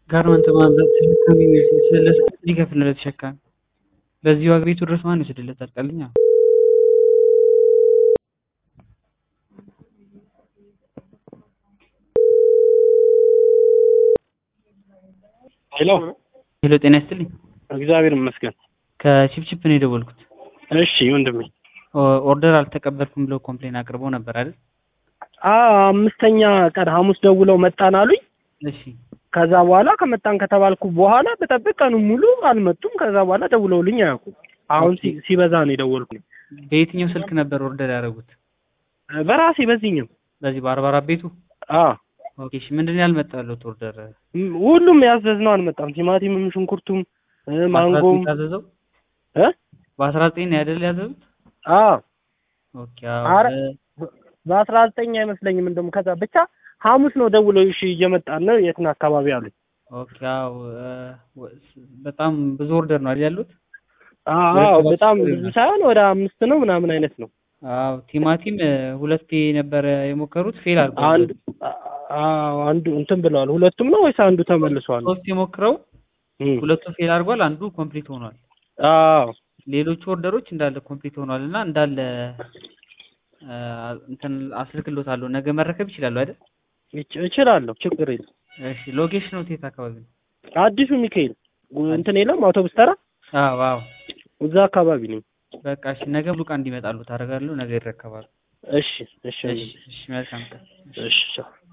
ጋርመንት ማምረት ተሸካሚ ስለሰጥ ሊከፍል ነው ለተሸካሚ። በዚህ ዋጋ ቤቱ ድረስ ማን ይወስድለታል? ቀልኛ ሄሎ ሄሎ፣ ጤና ይስጥልኝ። እግዚአብሔር ይመስገን። ከቺፕቺፕ ነው የደወልኩት። እሺ ወንድሜ። ኦ- ኦርደር አልተቀበልኩም ብለው ኮምፕሌን አቅርበው ነበር አይደል? አ አምስተኛ ቀን ሐሙስ ደውለው መጣን አሉኝ። እሺ ከዛ በኋላ ከመጣን ከተባልኩ በኋላ በጠብቅ ቀኑን ሙሉ አልመጡም። ከዛ በኋላ ደውለውልኝ አያውቁም። አሁን ሲ- ሲበዛ ነው የደወልኩኝ። በየትኛው ስልክ ነበር ኦርደር ያደረጉት? በራሴ በዚህኛው በዚህ በአርባ አራት ቤቱ። አ ኦኬ እሺ፣ ምንድን ነው ያልመጣለት ኦርደር? ም- ሁሉም ያዘዝነው አልመጣም። ቲማቲምም፣ ሽንኩርቱም፣ እ፣ ማንጎም ታዘዘው እ በአስራ ዘጠኝ ነው አይደል ያዘዙት? አ ኦኬ አዎ። አረ በ- በአስራ ዘጠኝ አይመስለኝም እንደውም ከዛ ብቻ ሐሙስ ነው ደውለው እሺ እየመጣን ነው የት ነው አካባቢ አሉኝ። ኦኬ አዎ። እ፣ ወ- በጣም ብዙ ኦርደር ነው አይደል ያሉት? አዎ በጣም ብዙ ሳይሆን ወደ አምስት ነው ምናምን አይነት ነው። አዎ ቲማቲም እ፣ ሁለቴ ነበረ የሞከሩት ፌል አድርጓል። አንድ አዎ አንዱ እንትን ብለዋል። ሁለቱም ነው ወይስ አንዱ ተመልሷል? ሶስት የሞክረው እም። ሁለቱ ፌል አድርጓል፣ አንዱ ኮምፕሊት ሆኗል። አዎ ሌሎቹ ኦርደሮች እንዳለ ኮምፕሊት ሆኗል እና እንዳለ እ፣ እንትን አስልክሎታለሁ። ነገ መረከብ ይችላሉ አይደል? እች- እችላለሁ፣ ችግር የለም። እሺ ሎኬሽኑ የት አካባቢ ነው? አዲሱ ሚካኤል ጉ- እንትን የለም አውቶቡስ ተራ አዎ አዎ። እዛ አካባቢ ነኝ። በቃ እሺ፣ ነገ ሉቃ እንዲመጣሉ ታደርጋለሁ። ነገ ይረከባሉ። እሺ እሺ እሺ እሺ፣ መልካም ቀን። እሺ ቻው።